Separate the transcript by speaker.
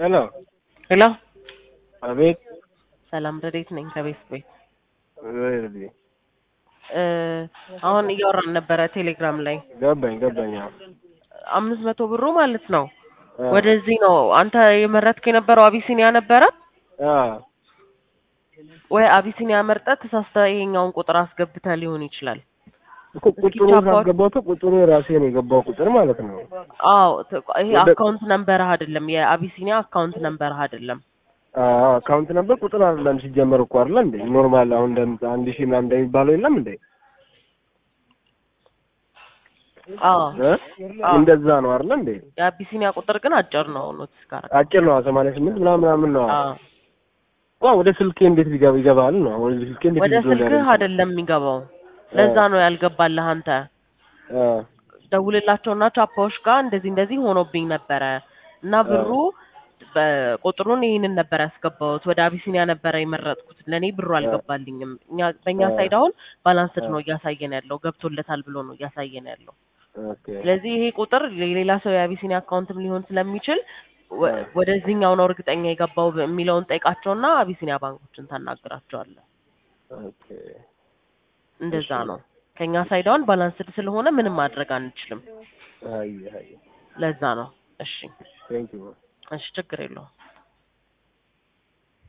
Speaker 1: ሄሎ
Speaker 2: ሄሎ
Speaker 1: አቤት
Speaker 2: ሰላም ረዴት ነኝ ከቤት ቤት
Speaker 1: ወይኔ፣
Speaker 2: እ አሁን እያወራን ነበረ ቴሌግራም ላይ
Speaker 1: ገባኝ ገባኝ። አዎ
Speaker 2: አምስት መቶ ብሩ ማለት ነው
Speaker 1: አ-
Speaker 2: ወደዚህ ነው አንተ የመረጥክ የነበረው አቢሲኒያ ነበረ
Speaker 1: አ
Speaker 2: ወይ አቢሲኒያ መርጠህ ተሳስተህ ይሄኛውን ቁጥር አስገብተህ ሊሆን ይችላል
Speaker 1: እኮ ቁጥሩ ካስገባሁት ቁጥሩ የራሴ ነው የገባው ቁጥር ማለት ነው።
Speaker 2: አዎ ት- ይሄ
Speaker 1: ወደ-
Speaker 2: አካውንት ነንበርህ አይደለም የአቢሲኒያ አካውንት ነንበርህ አይደለም
Speaker 1: አዎ አካውንት ነበር ቁጥር አይደለም ሲጀመር እኮ አይደለ እንዴ? ኖርማል አሁን እንደ አንድ ሺህ ምናምን እንደሚባለው የለም እንዴ?
Speaker 2: አዎ
Speaker 1: እ?
Speaker 2: አዎ።
Speaker 1: እንደዛ ነው አይደለ እንዴ?
Speaker 2: የአቢሲኒያ ቁጥር ግን አጭር ነው ኖቲስ ጋር
Speaker 1: አጭር ነው ሰማንያ ስምንት ምናምን ምናምን ነው።
Speaker 2: አዎ
Speaker 1: ዋ ወደ ስልኬ እንዴት ቢገባ ይገባል ነው? ወደ ስልኬ እንዴት
Speaker 2: ወደ
Speaker 1: ሊገባ
Speaker 2: ስልክህ
Speaker 1: ያደርጋል?
Speaker 2: አይደለም የሚገባው ለዛ ነው ያልገባልህ አንተ
Speaker 1: አ
Speaker 2: ደውልላቸውና ቻፓዎች ጋር እንደዚህ እንደዚህ ሆኖብኝ ነበረ እና ብሩ በቁጥሩን ይህንን ነበር ያስገባሁት ወደ አቢሲኒያ ነበረ የመረጥኩት ለእኔ ብሩ አልገባልኝም እኛ በእኛ
Speaker 1: አ-
Speaker 2: ሳይድ አሁን ባላንስድ ነው እያሳየን ያለው ገብቶለታል ብሎ ነው እያሳየን ያለው
Speaker 1: ኦኬ
Speaker 2: ስለዚህ ይሄ ቁጥር የሌላ ሰው የአቢሲኒያ አካውንትም ሊሆን ስለሚችል ወ-
Speaker 1: አ-
Speaker 2: ወደዚህኛው ነው እርግጠኛ የገባው የሚለውን ጠይቃቸውና አቢሲኒያ ባንኮችን ታናግራቸዋለህ
Speaker 1: ኦኬ
Speaker 2: እንደዛ
Speaker 1: እሺ።
Speaker 2: ነው ከኛ ሳይድ አሁን ባላንስድ ስለሆነ ምንም ማድረግ አንችልም
Speaker 1: አይ አይ
Speaker 2: ለዛ ነው እሺ
Speaker 1: ቴንክ ዩ
Speaker 2: እሺ ችግር የለውም